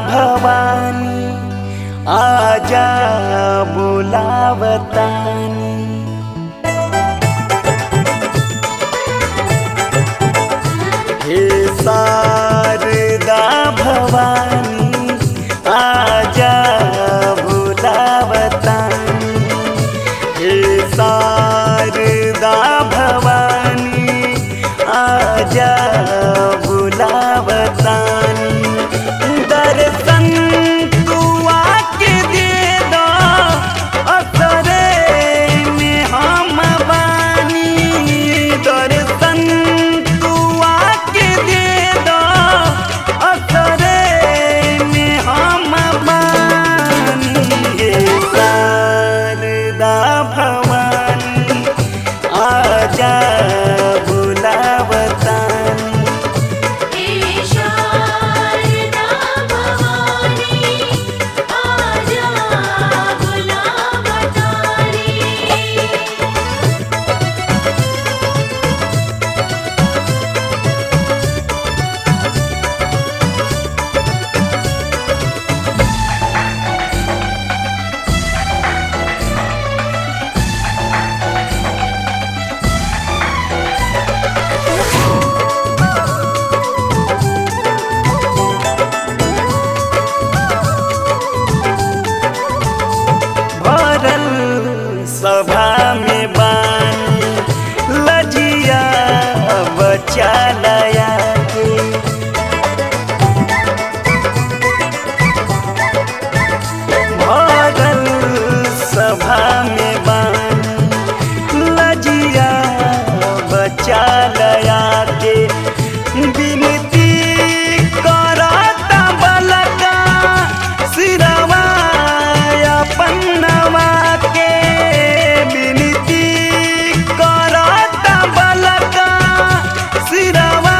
भवानी आजा बुलावतानी हे शारदा भवानी आजा बुलावतानी हे शारदा भवानी आजा बुलावतानी दर्शन तू आके दे दो असरे में हम बानी दर्शन तू आके दे दो असरे में हम बानी हे शारदा भवानी आजा बुलावतानी हे शारदा भवानी आजा बुलावतानी भरल सभा में बानी लजिया बचा लया के भरल सभा में बानी लजिया बचा लया के विनती करता बलका सिरवा पन्नवा के विनती करता बलका सिरवा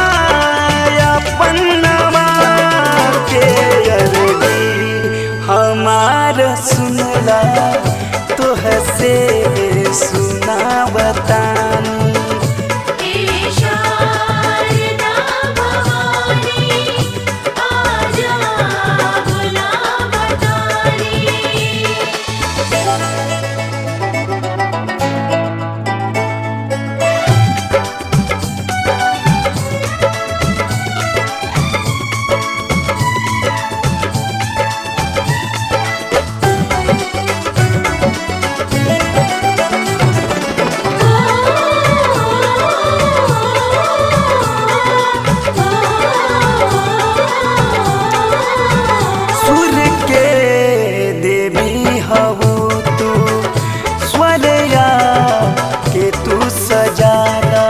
पन्नवा के अरजी हमार सुनला तोह से सुना बतानी हे शारदा भवानी आजा बुलावतानी सुर के देवी हवो तू स्वरया के तू सजाना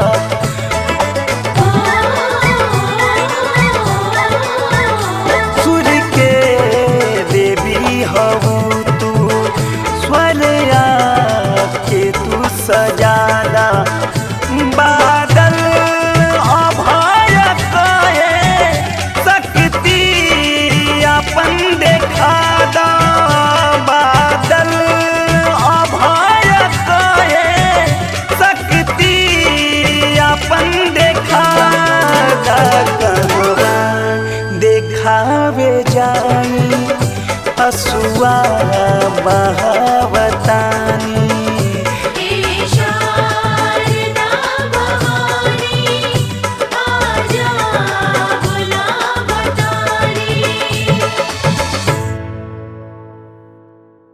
सुर के देवी हवो तू स्वरया के तू सजाना बादल अभय कहे शक्ति अपन देखा दा बादल अभय कहे शक्ति अपन देखा दा कहवा देखावे जाई हसुआ बहा